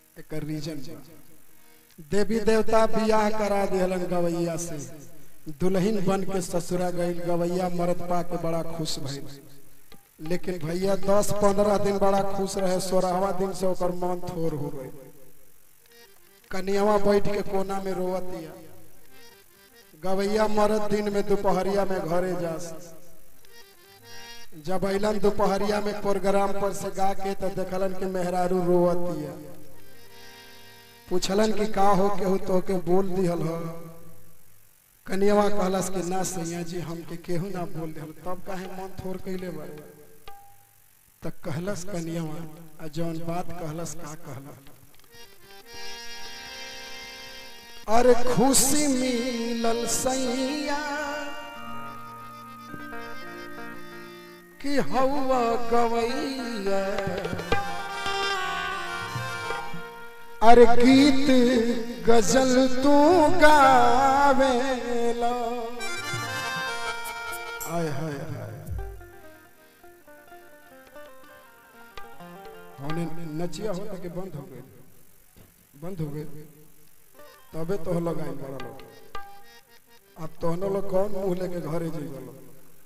एक रीजन बा देवी देवता बियाह करा दिहलन गवैया से दुल्हन बन के ससुरा गई गवैया मरद पा के बड़ा खुश भइल लेकिन भैया दस पंद्रह दिन बड़ा खुश रहे सोलहवा दिन से ओकर मन थोर हो गई कनियावा बैठ के कोना में रोवतिया गवैया मरद दिन में दोपहरिया में घरे जा जब अलन दोपहरिया में प्रोग्राम पर से गा के तो देखलन कि मेहरारू रोवतिया पूछलन कि का हो केहू तो के बोल दिहल हो कनियावा कहलस कि ना सैया जी हमके केहू ना बोल दिहल तब काहे मन थोर कैले बारे त कहलस कनियावा आ जौन बात कहलस का कहलस अरे खुशी मिलल सैया कि हवा गवैया अरे गीत गजल तू गावेला आय हाय हाय होने नचिया होता कि बंद हो गए बंद हो गए तबे तो लगाई बड़ा लोग अब तोहनो लोग कौन मुंह लेके घरे जी लोग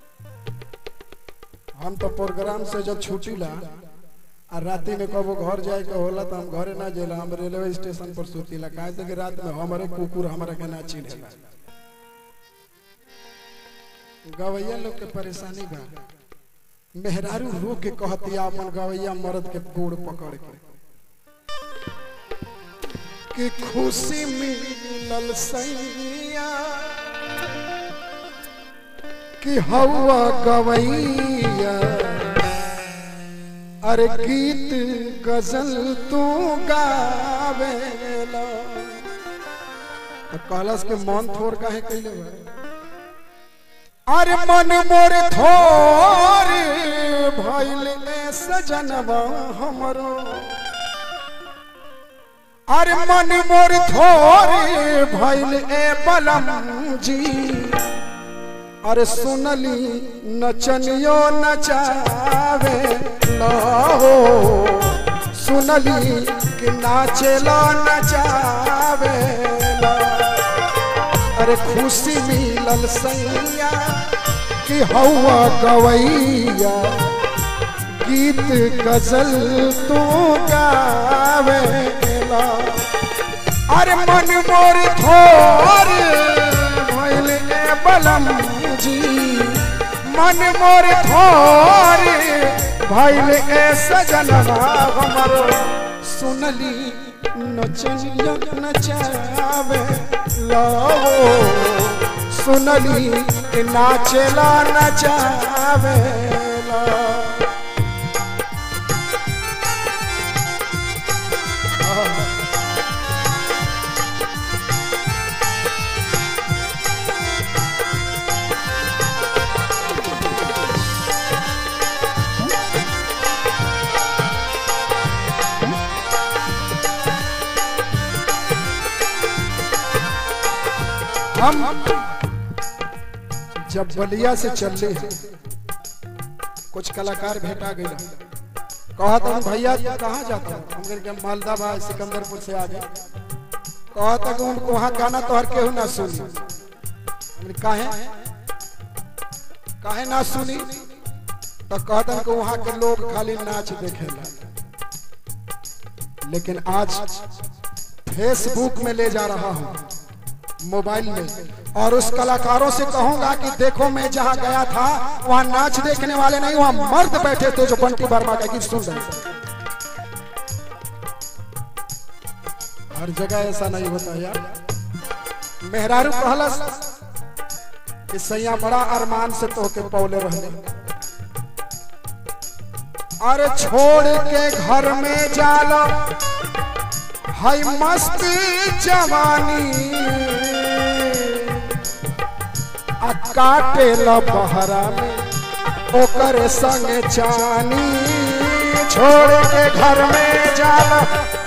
हम तो प्रोग्राम से जब छुटी ला आ राति में कबो घर जाए के होला तो हम घरे ना जेला हम रेलवे स्टेशन पर सुतीला काहे से कि रात में हमारे कुकुर हमारा के ना चिन्हेला गवैया लोग के परेशानी बा मेहरारू रो के कहतिया अपन गवैया मर्द के गोड़ पकड़ के कि खुशी मिलल सैया कि हवा गवैया अरे गीत गजल तू गावेला तो कहलस के मन थोर काहे कैले बा अरे मन मोर थोर भइल ए सजनवा हमरो अरे मन मोर थोर भइल ए बलम जी अरे सुनली नचनियो नचावे हो सुनली कि नाचेला नचावे अरे खुशी मिलल सैया कि हवा गवैया गीत गजल तू गावेला अरे मन मोर थोर भइल ए बलम जी मन मोर थोर भइल ए सजनवा हमरो सुनली नचनिया नचावे लो सुनली कि नाचेला नचावे ला हम जब बलिया से चलले हैं कुछ कलाकार भेटा गए कहा था भैया कहाँ जाता हम के मालदा बा सिकंदरपुर से आ गए कहा था कि उनको वहाँ गाना तो हर केहू ना सुनी हमने काहे काहे ना सुनी तो कहता कि वहाँ के लोग खाली नाच देखेला लेकिन आज फेसबुक में ले जा रहा हूँ मोबाइल में और उस कलाकारों से कहूंगा कि देखो मैं जहां गया था वहां नाच देखने वाले नहीं वहां मर्द बैठे थे जो बंटी वर्मा का गीत सुन रहे हर जगह ऐसा नहीं होता यार मेहरारू कहलस कि सैया बड़ा अरमान से तो के पौले रहने अरे छोड़ के घर में जाला हाय मस्त जवानी आ काटे ल बहरा में ओकर संग चानी छोड़ के घर में जाला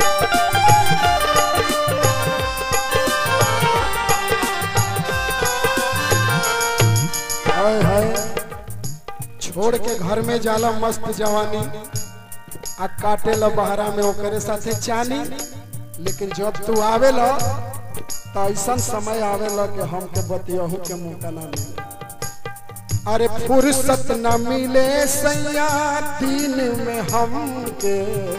हाय हाय छोड़ के घर में जाला मस्त जवानी आ काटे ल बहरा में ओकरे साथे चानी लेकिन जब तू आवेला तो ऐसा समय आवेला कि हमके बतियहू के मौका ना मिले अरे फुर्सत न मिले सैया दिन में हमके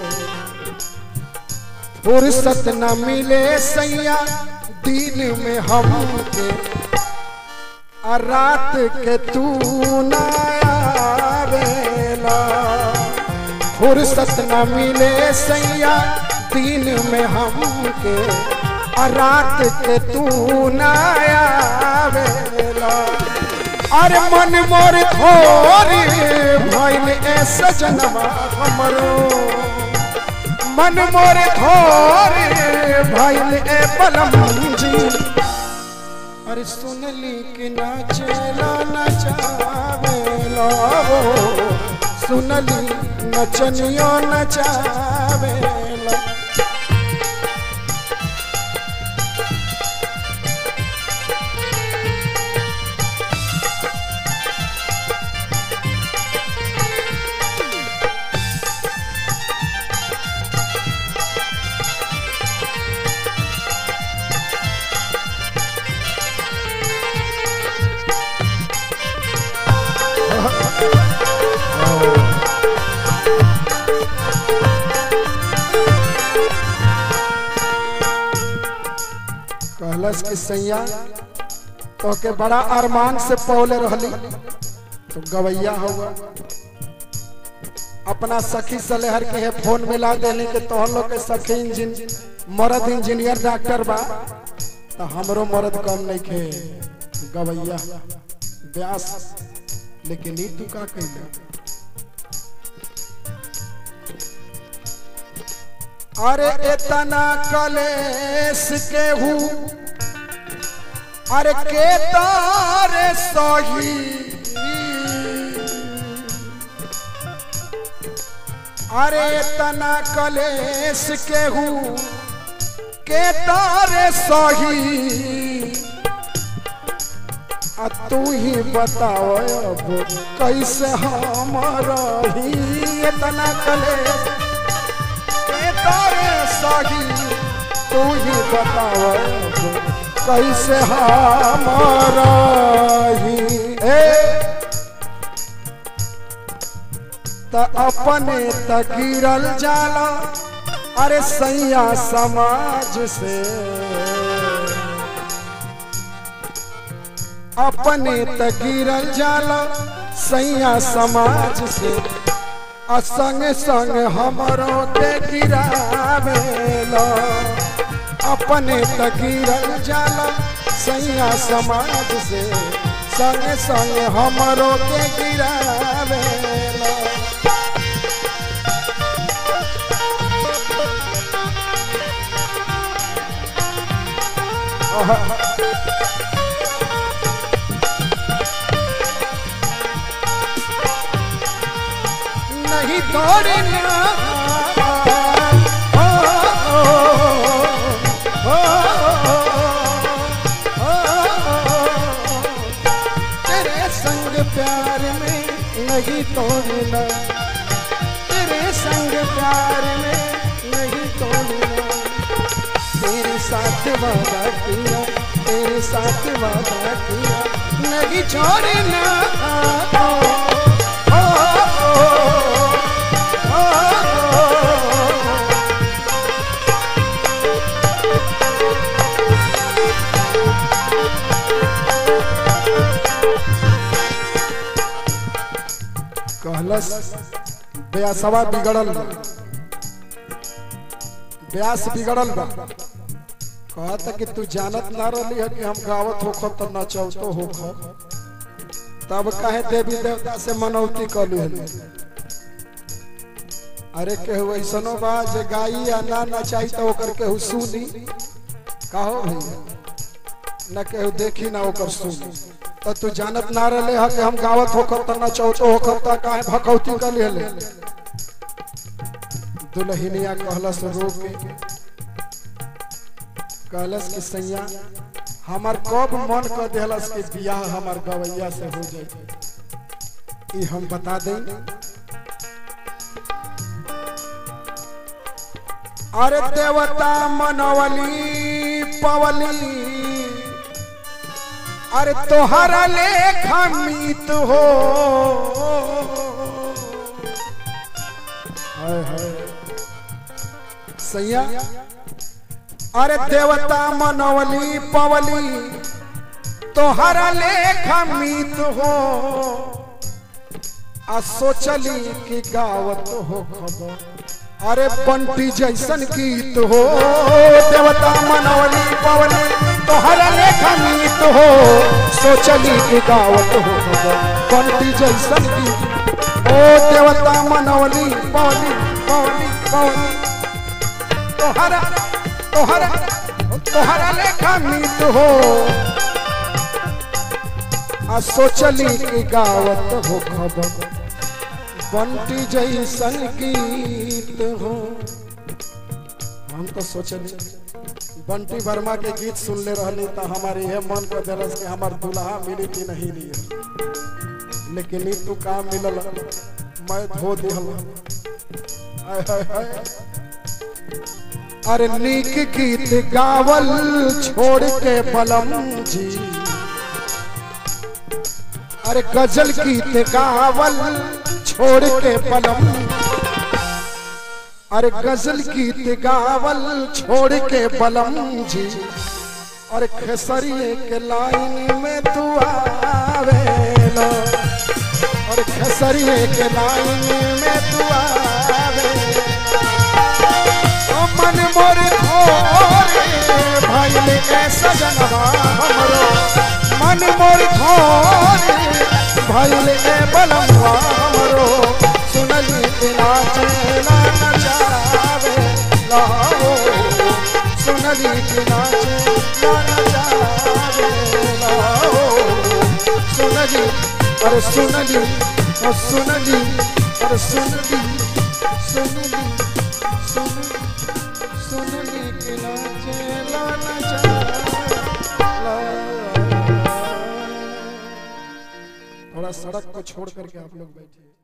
फुर्सत न मिले सैया दिन में हमके आ रात के तू ना आवेला फुर्सत न मिले सैया दिन में हमके आ रात के तू ना आवेला अरे मन मोर थोरी भइल ए सजनवा हमरो मन मोर थोरी भइल ए बलमजी अरे सुनली कि नाचेला नचावेला सुनली नचनियो नचावेला कहलस कि सैया तो के बड़ा अरमान से पौले रहली तो गवैया हुआ अपना सखी सलेहर के है फोन मिला देने के तोहन लोग के सखी इंजिन मरद इंजीनियर डॉक्टर बा तो हमरो मरद कम नहीं खे गवैया व्यास लेकिन ई तू का कइला अरे इतना कलेश के हूँ अरे के तारे सही अरे इतना कलेश के हूँ के तारे सही आ तू ही बताओ अब कैसे हम रही इतना कलेश के तारे सही तू ही बताओ अब कैसे हम रही ए त अपने त गिरल जाला अरे सैया समाज से अपने त गिरल जाला सैया समाज से आ संग संग हमरो के गिरावेला अपने त गिरल जाला सैया समाज से संग संग हमरो के गिरावेला नहीं तोड़ना ओ, ओ, ओ, ओ, ओ, तेरे संग प्यार में नहीं तोड़ना तेरे संग प्यार में नहीं तोड़ना तेरे साथ वादा किया तेरे साथ वादा किया नहीं छोड़ना ओ, ओ, ओ, ओ, ओ, कहलस ब्यासवा बिगड़ल बा ब्यास बिगड़ल बा कहता कि तू जानत ना रही है कि हम गावत होख तो नचौतो होख तब कहे देवी देवता से मनौती कलू है अरे केहू ऐसनो बा जे गाई या ना नचाई तो ओकर केहू सुनी कहो भैया न केहू देखी ना ओकर सुनी तो तू जानत ना रहे है कि हम गावत होकर तो नचौतो होकर तो काहे भकौती कर ले दुल्हनिया कहलस रो के कहलस कि सैया हमार कब मन कर दिलस कि बियाह हमार गवैया से हो जाए ई हम बता दें अरे देवता मनवली पवली अरे तोहरा लेखा मीत हो हाय हाय सैया अरे देवता मनवली पवली तोहरा लेखा मीत हो आ सोचली कि गावत हो खबर अरे पंटी जैसन गीत हो देवता मनवली पवली तोहरा लेखा मीत हो सोचली कि गावत हो खबर पंटी जैसन गीत ओ देवता मनवली पवली पवली पवली तोहरा तोहरा तोहरा लेखा मीत हो आ सोचली कि गावत हो खबर बंटी जैसन गीत हो हम तो सोचली बंटी वर्मा के गीत सुनले रहनी तो हमारे यह मन को दिलस कि हमार दुल्हा मिली कि नहीं मिली लेकिन ई तू काम मिलल मैं धो दिहल हाय हाय हाय अरे नीक गीत गावल छोड़ के बलम जी अरे गजल गीत गावल छोड़ के बलम अरे गजल गीत गावल छोड़ के बलम जी और खेसरिए के लाइन में तू आवेलो और खेसरिए के लाइन में तू आवे ओ मन मोर थोरे भइल के सजनवा हमरो मन मोर थोरे भइल के बलमवा हमरो सुनली के नाचे ना नचावे लाओ सुनली के नाचे ना नचावे लाओ सुनली अरे सुनली ओ सुनली अरे सुनली सुनली सुनली सुनली के नाचे ला नचावे ला थोड़ा सड़क को छोड़ करके आप लोग बैठिए